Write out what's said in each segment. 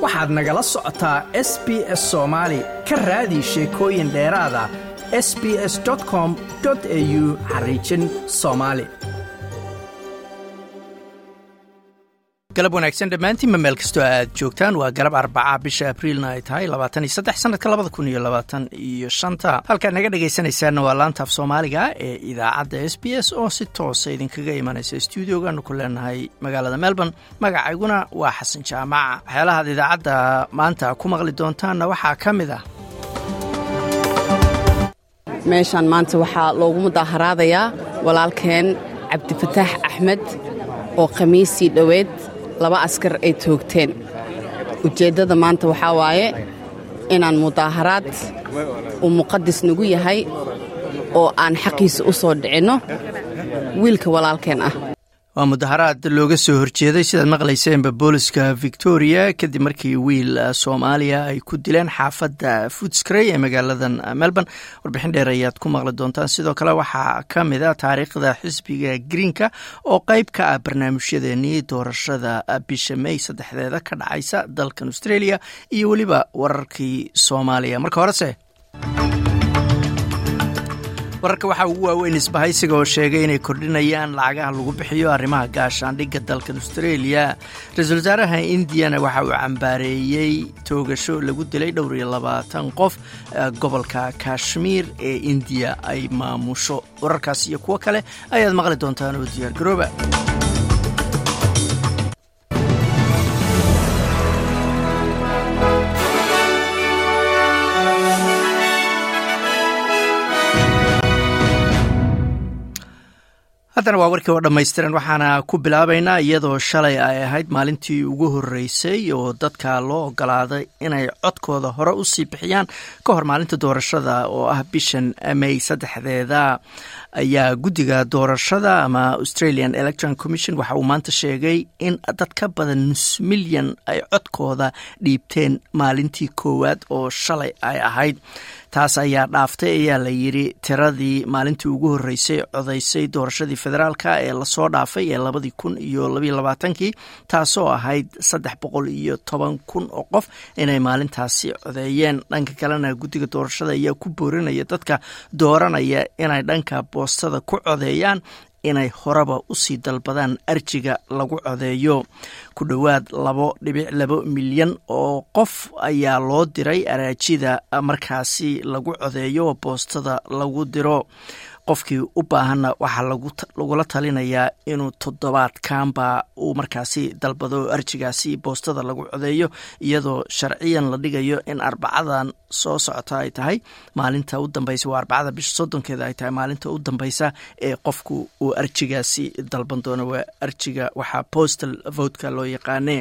waxaad nagala socotaa s b s soomaali ka raadi sheekooyin dheeraada s b s com au xariijin soomaali galab wanaagsan dhammaantiinba meel kastoo aad joogtaan waa galab arbaca bisha abriilna ay tahay labaatan iyo saddex sanadka labada kun iyo labaatan iyo shanta halkaad naga dhegaysanaysaanna waa laantaaf soomaaliga ee idaacadda s b s oo si toosa idinkaga imanaysa stuudiogaanu ku leenahay magaalada melbourne magacayguna waa xasan jaamaca waxyaalahaad idaacadda maanta ku maqli doontaanna waxaa ka mid ah meeshaan maanta waxaa loogu mudaaharaadayaa walaalkeen cabdifataax axmed oo khamiisii dhoweed laba askar ay toogteen ujeeddada maanta waxaa waaye inaan mudaaharaad uu muqadis nagu yahay oo aan xaqiisa u soo dhicinno wiilka walaalkeen ah waa mudaharaad looga soo horjeeday sidaad maqlayseenba booliska victoria kadib markii wiil soomaaliya ay ku dileen xaafadda foodscray ee magaaladan melbourne warbixin dheer ayaad ku maqli doontaan sidoo kale waxaa ka mid a taariikhda xisbiga greenka oo qeyb ka ah barnaamijyadeenii doorashada bisha may saddexdeeda ka dhacaysa dalkan australia iyo weliba wararkii soomaaliya marka horese wararka waxaa ugu waaweyn isbahaysiga oo sheegay inay kordhinayaan lacagaha lagu bixiyo arrimaha gaashaandhigga dalkan australia ra-iisul wasaaraha indiyana waxa uu cambaareeyey toogasho lagu dilay dhowr iyo labaatan qof gobolka kashmiir ee indiya ay maamusho wararkaas iyo kuwo kale ayaad maqli doontaan oo diyaar garooba haddana waa warkii oo dhammaystiran waxaana ku bilaabaynaa iyadoo shalay ay ahayd maalintii ugu horreysay oo dadka loo ogolaaday inay codkooda hore u sii bixiyaan ka hor maalinta doorashada oo ah bishan may saddexdeeda ayaa guddiga doorashada ama australian electoral commission waxa uu maanta sheegay in dad ka badan nus milyan ay codkooda dhiibteen maalintii koowaad oo shalay ay ahayd taas ayaa dhaaftay ayaa la yidhi tiradii maalintii ugu horreysay codaysay doorashadii federaalka ee lasoo dhaafay ee labadii kun iyo labaiyo labaatankii taasoo ahayd saddex boqol iyo toban kun oo qof inay maalintaasi codeeyeen dhanka kalena guddiga doorashada ayaa ku boorinaya dadka dooranaya inay dhanka boostada ku codeeyaan inay horeba usii dalbadaan arjiga lagu codeeyo ku dhowaad labo dhibic labo milyan oo qof ayaa loo diray araajida markaasi lagu codeeyo oo boostada lagu diro qofkii u baahanna waxaa lagula talinayaa inuu toddobaadkanba uu markaasi dalbado arjigaasi boostada lagu codeeyo iyadoo sharciyan la dhigayo in arbacadan soo socota ay tahay maalinta u dambeysa waa arbacada bisha soddonkeeda ay tahay maalinta u dambeysa ee qofku uu arjigaasi dalban doono waa arjiga waxaa postal votka loo yaqaane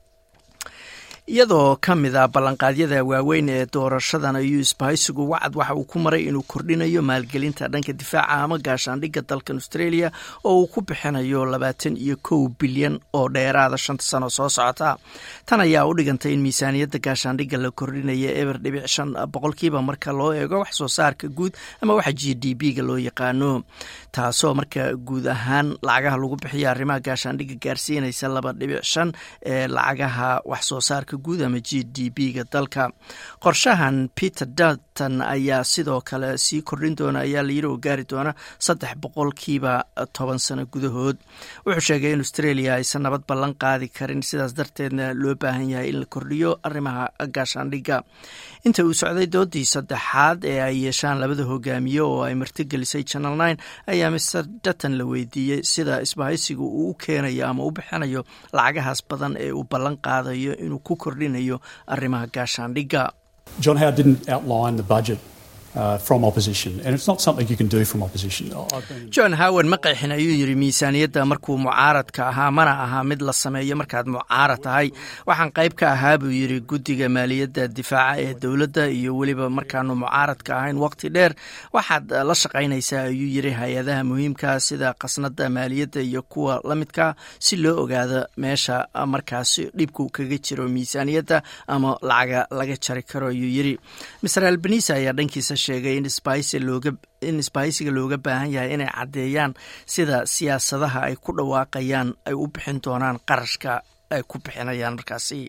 iyadoo ka mid a ballanqaadyada waaweyn ee doorashadan ayuu isbahaysigu wacad waxa uu ku maray inuu kordhinayo maalgelinta dhanka difaaca ama gaashaandhigga dalkan australia oo uu ku bixinayo labaatan iyo kow bilyan oo dheeraada shanta sano soo socota tan ayaa u dhigantay in miisaaniyadda gaashaandhigga la kordhinaya eber dhibic shan boqolkiiba marka loo eego wax soo saarka guud ama waxa g d b ga loo yaqaano taasoo marka guud ahaan lacagaha lagu bixiya arrimaha gaashaandhigga gaarsiinaysa laba dhibic shan ee lacagaha wax soo saarka guud ama g d b ga dalka qorshahan peter dalton ayaa sidoo kale sii kordhin doona ayaa layidhi oo gaari doona saddex boqolkiiba toban sano gudahood wuxuu sheegay in australia aysan nabad ballan qaadi karin sidaas darteedna loo baahan yahay in la kordhiyo arrimaha gaashaandhigga inta uu socday doodii saddexaad ee ay yeeshaan labada hogaamiye oo ay martigelisay channel nine ayaa mister dutton la weydiiyey sida isbahaysigu uu u keenayo ama u bixinayo lacagahaas badan ee uu ballan qaadayo inuu ku kordhinayo arrimaha gaashaandhigga John Howard didn't outline the budget uh, from opposition, and it's not something you can do from opposition. john howard ma qeexin ayuu yidhi miisaaniyadda markuu mucaaradka ahaa mana aha mid la sameeyo markaad mucaarad tahay waxaan qayb ka ahaa buu yidhi guddiga maaliyadda difaaca ee dowladda iyo weliba markaanu mucaaradka ahayn waqti dheer waxaad la shaqaynaysaa ayuu yidhi hay-adaha muhiimka sida khasnadda maaliyadda iyo kuwa la midka si loo ogaado meesha markaasi dhibku kaga jiro miisaaniyadda ama lacaga laga jari karo ayuu yidhi mr albanisa ayaa dhankiisa sheegay in sbaice looga in isbahaysiga looga baahan yahay inay caddeeyaan sida siyaasadaha ay ku dhawaaqayaan ay u bixin doonaan qarashka ay ku bixinayaan markaasi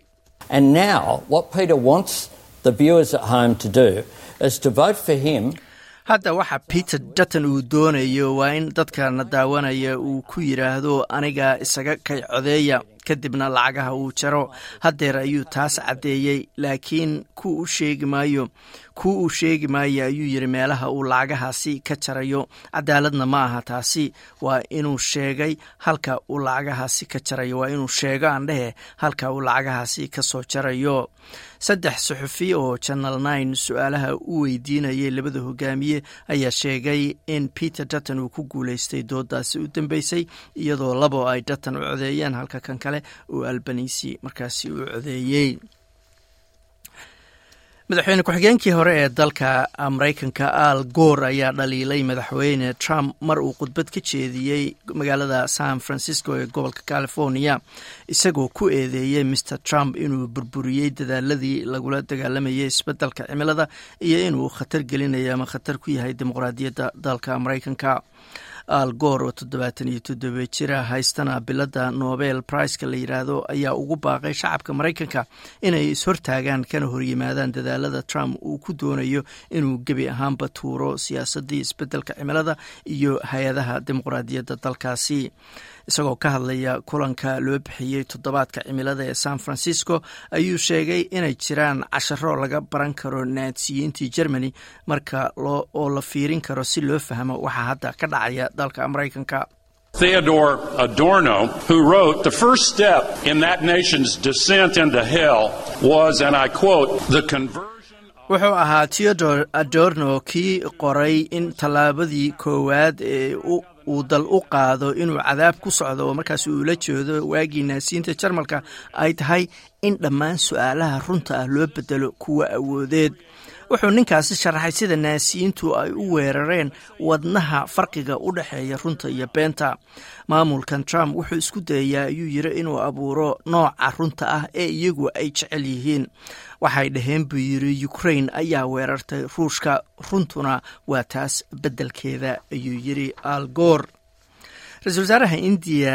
And now, what Peter wants the viewers at home to do is to vote for him. hadda waxa peter dutton uu doonayo waa in dadkana daawanaya uu ku yidhaahdo aniga isaga kay codeeya kadibna lacagaha uu jaro haddeer ayuu taas caddeeyey laakiin ku u sheegi maayo ku uu sheegi maayo ayuu yidhi meelaha uu lacagahaasi ka jarayo cadaaladna ma aha taasi waa inuu sheegay halka uu lacagahaasi ka jarayo waa inuu sheego aan dhehe halka uu lacagahaasi ka soo jarayo saddex suxufi oo channel nine su-aalaha u weydiinayay labada hogaamiye ayaa sheegay in peter dutton uu ku guuleystay doodaasi u dambeysay iyadoo labo ay dutton u codeeyeen halka kan kale uu albanisi markaasi u codeeyey madaxweyne ku-xigeenkii hore ee dalka maraykanka al goor ayaa dhaliilay madaxweyne trump mar uu khudbad ka jeediyey magaalada san francisco ee gobolka california isagoo ku eedeeyey mr trump inuu burburiyey dadaaladii lagula dagaalamayay isbeddelka cimilada iyo inuu khatar gelinayo ama khatar ku yahay dimuqraadiyadda dalka maraykanka al goor oo toddobaatan iyo toddoba jira haystana bilada nobel priceka la yidhaahdo ayaa ugu baaqay shacabka maraykanka inay ishortaagaan kana horyimaadaan dadaalada trump uu ku doonayo inuu gebi ahaanba tuuro siyaasadii isbeddelka cimilada iyo hay-adaha dimuqraadiyadda dalkaasi isagoo ka hadlaya kulanka loo bixiyey toddobaadka cimilada ee san francisco ayuu sheegay inay jiraan casharo laga baran karo naadsiyiintii germany marka oo la fiirin karo si loo fahmo waxa hadda ka dhacaya dalka maraykanka Theodore Adorno, who wrote, The first step in that nation's descent into hell was, and I quote, the conversion. wuxuu ahaa theodore adorno kii qoray in tallaabadii koowaad ee uu dal u qaado inuu cadaab ku socdo oo markaas uu la jeedo waagii naasiinta jarmalka ay tahay in dhammaan su-aalaha runta ah loo bedelo kuwa awoodeed wuxuu ninkaasi sharaxay sida naasiyiintu ay u weerareen wadnaha farqiga u dhexeeya runta iyo beenta maamulkan trump wuxuu isku dayayaa ayuu yiri inuu abuuro nooca runta ah ee iyagu ay jecel yihiin waxay dhaheen buu yiri ukrain ayaa weerartay ruushka runtuna waa taas beddelkeeda ayuu yiri al goor ra-iisul wasaaraha indiya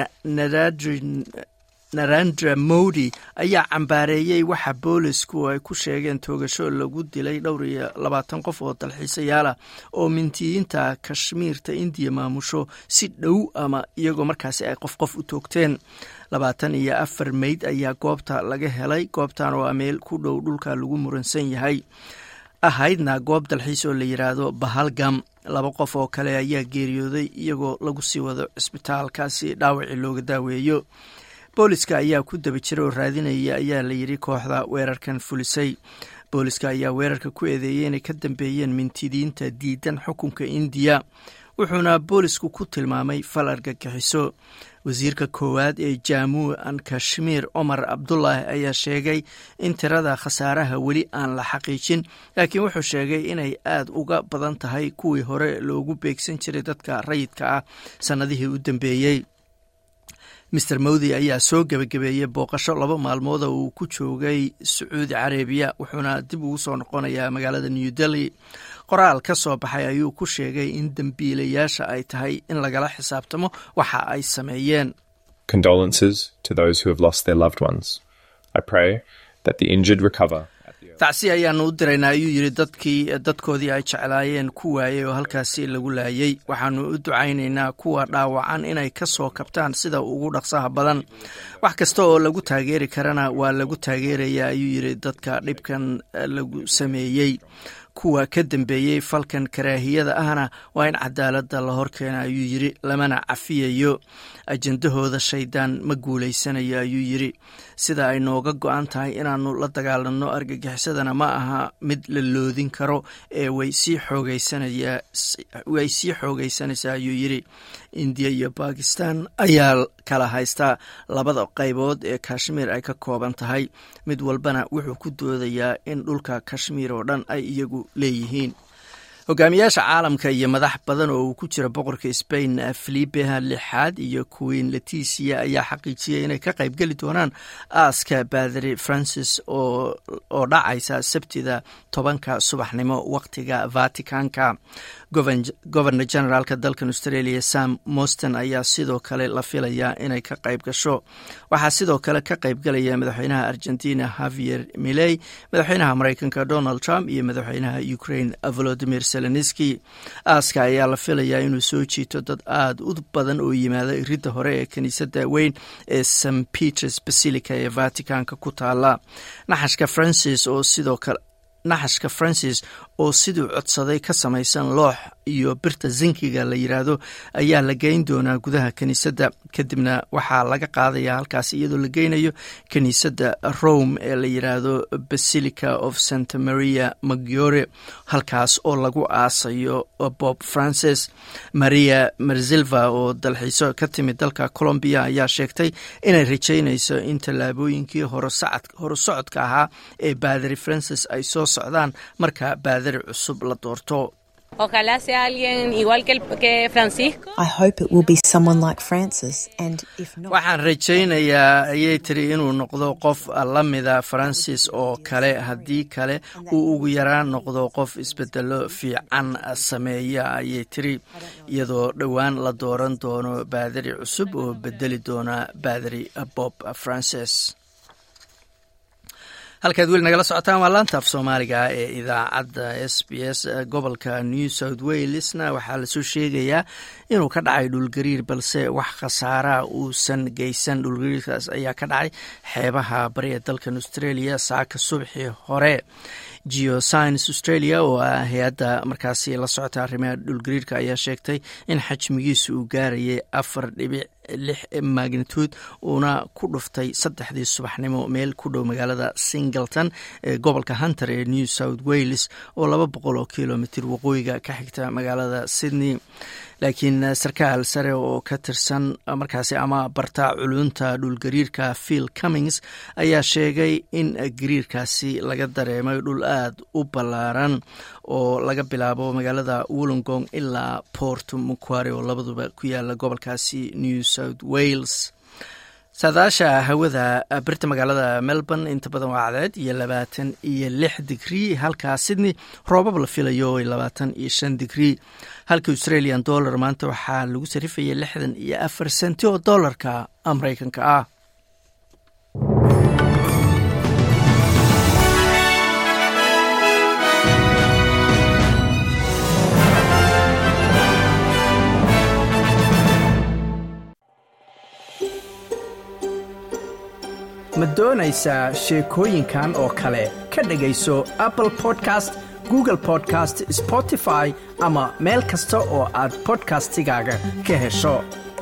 narendra modi ayaa cambaareeyey waxa boolisku ay ku sheegeen toogasho lagu dilay dhowr iyo labaatan qof oo dalxiisayaala oo mintiyiinta kashmiirta indiya maamusho si dhow ama iyagoo markaasi ay qof qof u toogteen labaatan iyo afar meyd ayaa goobta laga helay goobtan oo meel ku dhow dhulka lagu muransan yahay ahaydna goob dalxiis oo la yidhaahdo bahalgam laba qof oo kale ayaa geeriyooday iyagoo lagu sii wado cisbitaalkaasi dhaawacii looga daaweeyo booliska ayaa ku daba jira oo raadinaya ayaa la yidhi kooxda weerarkan fulisay booliska ayaa weerarka ku eedeeyey inay ka dambeeyeen mintidiinta diidan xukunka indiya wuxuuna boolisku ku tilmaamay fal argagixiso wasiirka koowaad ee jamuu an kashmiir cumar cabdulaahi ayaa sheegay in tirada khasaaraha weli aan la xaqiijin laakiin wuxuu sheegay inay aad uga badan tahay kuwii hore loogu beegsan jiray dadka rayidka ah sannadihii u dambeeyey mister mowdi ayaa soo gebagabeeyey booqasho laba maalmooda uu ku joogay sacuudi carabiya wuxuuna dib ugu soo noqonayaa magaalada new delhi qoraal ka soo baxay ayuu ku sheegay in dembiilayaasha ay tahay in lagala xisaabtamo waxa ay sameeyeen Condolences to those who have lost their loved ones. I pray that the injured recover. tacsi ayaanu u diraynaa ayuu yidhi dadkii dadkoodii ay jeclaayeen ku waayey oo halkaasi lagu laayay waxaanu u ducaynaynaa kuwa dhaawacan inay ka soo kabtaan sida ugu dhaqsaha badan wax kasta oo lagu taageeri karana waa lagu taageerayaa ayuu yidhi dadka dhibkan lagu sameeyey kuwa ka dambeeyey falkan karaahiyada ahna waa in cadaaladda la horkeena ayuu yidhi lamana cafiyayo ajendahooda shaydaan ma guulaysanayo ayuu yidhi sida ay nooga go-an tahay inaanu la dagaalanno argagixisadana ma aha mid la loodin karo ee way sii xoogaysanaway sii xoogaysanaysaa ayuu yidhi indiya iyo bakistan ayaa kala haystaa labada qaybood ee kashmiir ay ka kooban tahay mid walbana wuxuu ku doodayaa in dhulka kashmiir oo dhan ay iyagu leeyihiin hogaamiyaasha caalamka iyo madax badan oo uu ku jira boqorka sbain filipe lixaad iyo queen leticia ayaa xaqiijiyay inay ka qaybgeli doonaan aaska baadari francis oo dhacaysa sabtida tobanka subaxnimo waqtiga vaticanka governor generaalka dalkan australia sam moston ayaa sidoo kale la filayaa inay ka qayb gasho waxaa sidoo kale ka qaybgalaya madaxweynaha argentina havier miley madaxweynaha mareykanka donald trump iyo madaxweynaha ukraine volodimir zelenski aaska ayaa la filayaa inuu soo jiito dad aada u badan oo yimaada iridda hore ee kiniisadda weyn ee st peters basilica ee vaticanka ku taala naxashka francis oo sidoo kale naxashka francis oo siduu codsaday ka samaysan loox iyo birta zinkiga la yiraahdo ayaa la geyn doonaa gudaha kiniisadda kadibna waxaa laga qaadaya halkaas iyadoo la geynayo kiniisadda rome ee la yiraahdo basilica of santa maria maggiore halkaas oo lagu aasayo bob francis maria marzilva oo dalxiiso ka timid dalka colombiya ayaa sheegtay inay rajeynayso in tallaabooyinkii horusocodka ahaa ee baadari francis ay soo socdaan marka baadari cusub la doorto Ojalá sea alguien igual que, el, que Francisco. I hope it will be someone like Francis, and if not, waxaan rajaynayaa ayay tiri inuu noqdo qof la mida francis oo kale haddii kale uu ugu yaraan noqdo qof isbedelo fiican sameeya ayay tiri iyadoo dhowaan la dooran doono baadari cusub oo bedeli doona baadari bob francis halkaad weli nagala socotaan waa laanta af soomaaliga ee idaacadda s b s gobolka new south walesna waxaa lasoo sheegayaa inuu ka dhacay dhulgariir balse wax khasaaraha uusan geysan dhulgariirkaas ayaa ka dhacay xeebaha bari ee dalkan australia saaka subaxii hore geoscience australia oo ah hay-adda markaasi la socota arrimaha dhulgariirka ayaa sheegtay in xajmigiisu uu gaarayay afar dhibic lix magnitude uuna ku dhuftay saddexdii subaxnimo meel ku dhow magaalada singleton ee gobolka hunter ee new south wales oo laba boqol oo kilomitr waqooyiga ka xigta magaalada sydney laakiin sarkaal sare oo ka tirsan markaasi ama barta culunta dhulgariirka phil cummings ayaa sheegay in gariirkaasi laga dareemay dhul aada u ballaaran oo laga bilaabo magaalada wollongong ilaa port muquare oo labaduba ku yaala gobolkaasi new south wales saadaasha hawada birta magaalada melbourne inta badan waa cadeed iyo labaatan iyo lix digrii halkaa sydney roobab la filayo labaatan iyo shan digrii halka australian dollar maanta waxaa lagu sarifaya lixdan iyo afar senti oo dollarka mareykanka ah ma doonaysaa sheekooyinkan oo kale ka dhegayso apple podcast google podcast spotify ama meel kasta oo aad bodkastigaaga ka hesho